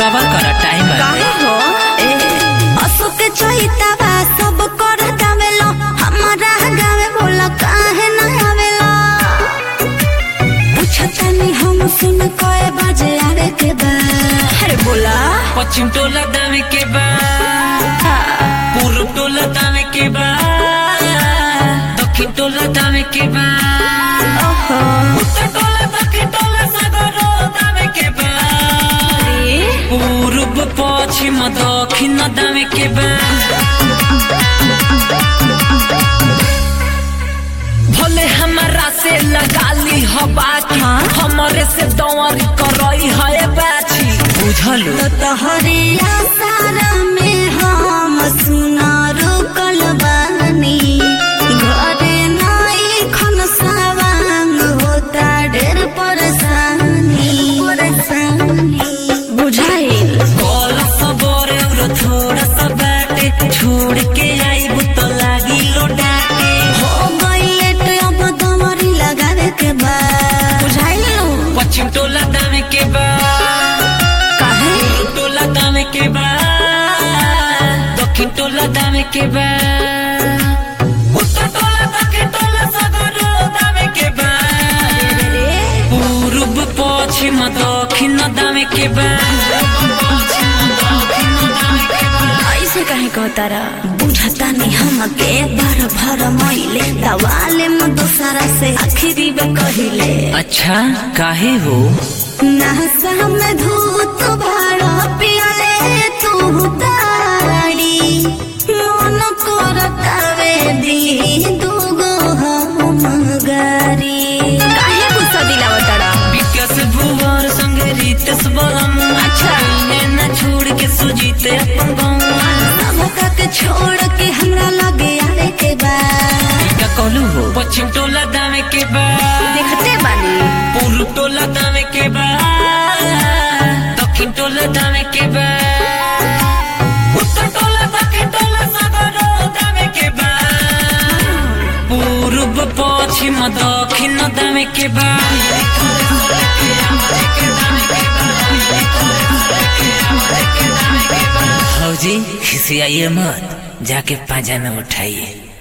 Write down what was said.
सबर कर टाइम काहे हो ए अशोक चहितावा सब कर दावेलो हमारा गावे बोला काहे ना आवेलो पूछतानी हम सुन कए बजे आवे के बा अरे बोला पश्चिम टोला दामे के बा पूर्व टोला दामे के बा दक्षिण टोला दामे के बा ओहो उत्तर टोला दक्षिण टोला सागरो दामे के बा पूर्व पश्चिम दक्षिण दामे के बा भले हमारा से लगा ली हो बाकी हमारे से दौरी करई है बाची बुझलू तो तोहरिया सारा में हम सुना रुकल बानी घरे नाई खन सावांग होता ढेर परेशानी परेशानी बुझाइल कल सबरे और थोड़ा सा बाटे छोड़ के आई तो लागी लोटाटे हो गइले तो अब दमरी लगावे के बा बुझाइल पश्चिम टोला दामे के बा काहे पूर्व टोला दामे के बा दक्षिण टोला दामे के बा उत्तर टोला दक्षिण टोला सागरो दामे के बा पूर्व पश्चिम दक्षिण दामे के बा पश्चिम दक्षिण दामे के बा ऐसे कहे कहतारा बुझता नहीं हमके भर भर महिले दवाले में दूसरा से आखिरी बे कहिले अच्छा काहे हो नहसा में धूत भाड़ा पियले तू ताड़ी मन करतावे दी दूगो हम गारी काहे गुस्सा दिलावतारा विकास भुवर संगे रितेश बलम अच्छा इन्हें न छोड़ के सुजीते अपन गाँव सबका के छोड़ के हमरा लगे आवे के बा क्या कहलू हो पश्चिम टोला दामे के बा देखते बानी पूर्व टोला दामे के बा दक्षिण टोला दामे के बा उत्तर टोला दक्षिण टोला सागरो दामे के बा पूर्व पश्चिम दक्षिण दामे के बा हौजी खिसियाइए मत जाके पाजा में उठाइए